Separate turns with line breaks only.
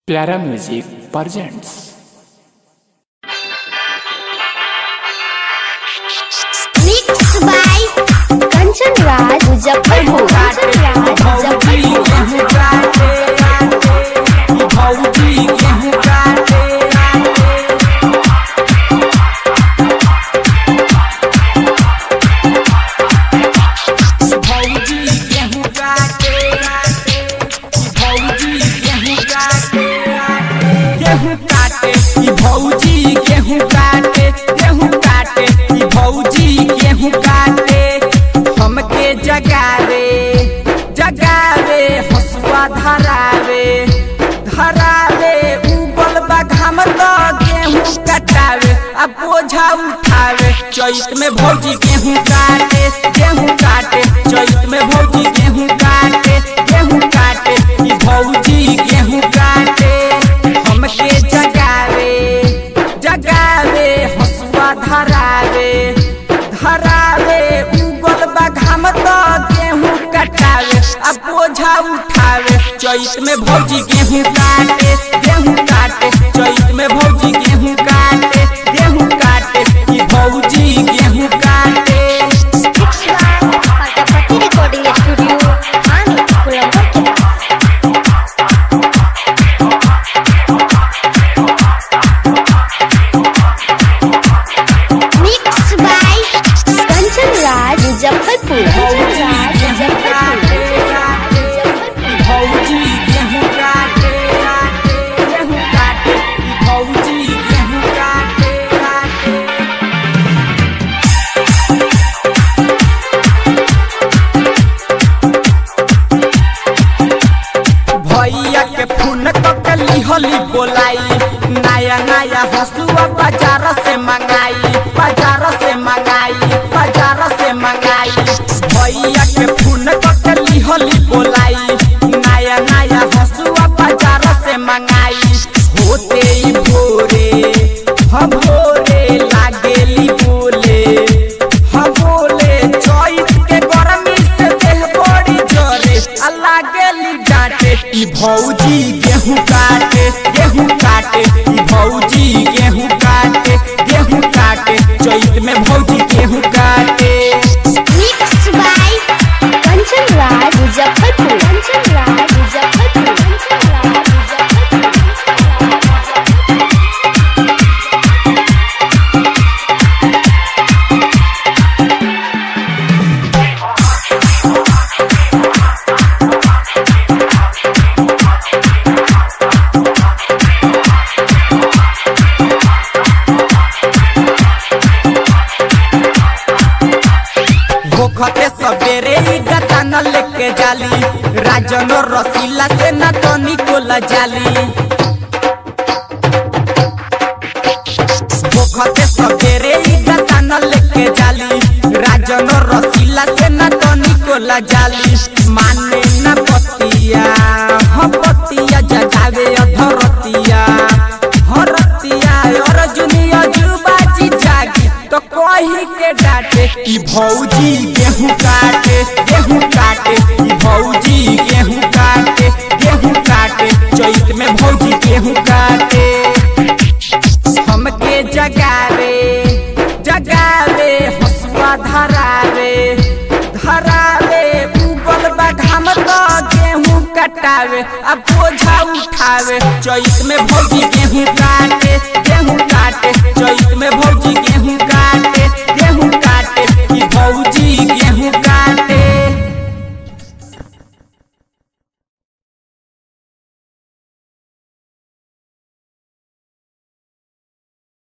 प्यारा music presents
Mixed by Kanchan Raj Muzaffarpur. Kanchan Raj Muzaffarpur.
गेहूं काटे ई भौजी गेहूं काटे गेहूं काटे ई भौजी गेहूं काटे हमके जगावे जगावे हसुआ धरावे धरावे उबल बघाम तो गेहूं कटावे अब बोझा उठावे चैत में भौजी गेहूं काटे गेहूं काटे चैत में भौजी गेहूं काटे गेहूं काटे ई भौजी गेहूं काटे हमके जगावे जगावे हसुआ धरावे धरावे उगल बघाम तो गेहूं कटावे अब बोझा उठावे चैत में भौजी गेहूं काटे गेहूं काटे चैत में भौजी गेहूं काटे गेहूं काटे ई भौजी गेहूं काटे
Mixed by Patapati Recording Studio. Mani Kulambar. Mixed by Kanchan Raj Muzaffarpur. Kanchan Raj Muzaffarpur.
भौजी गेहूं काटे गेहूं काटे ई भौजी गेहूं काटे भैया के फोन ककली होली बोलाई नया नया हसुआ बाजार से मंगाई बाजार से मंगाई बाजार से मंगाई भैया के फोन ककली होली बोलाई नया नया हसुआ बाजार से मंगाई होते ही भोरे हम भोरे लागेली बोले हम बोले चैत के गरमी से देह बड़ी जरे आ लागेली डांटे ई भौजी गेहूं काटे गेहूं काटे ई भौजी गेहूं काटे गेहूं काटे चैत में भौजी गेहूं काटे
Mixed by Kanchan Raj Muzaffarpur. Kanchan Raj Muzaffarpur. Kanchan Raj Muzaffarpur.
भोखते सबेरे ही गतान लेके जाली राजन रसीला से न तनी को जाली भोखते सबेरे ही गतान लेके जाली राजन रसीला से न तनी को जाली माने न पतिया हम पतिया जगावे अधरतिया हरतिया अर्जुनिया जुबाजी जागी तो कही के डांटे ई भौजी गेहूं काटे गेहूं काटे ई भौजी गेहूं काटे गेहूं काटे चैत में भौजी गेहूं काटे हमके जगावे जगावे हसुआ धरावे धरावे उगल बघाम तो गेहूं कटावे अब बोझा उठावे चैत में भौजी गेहूं काटे गेहूं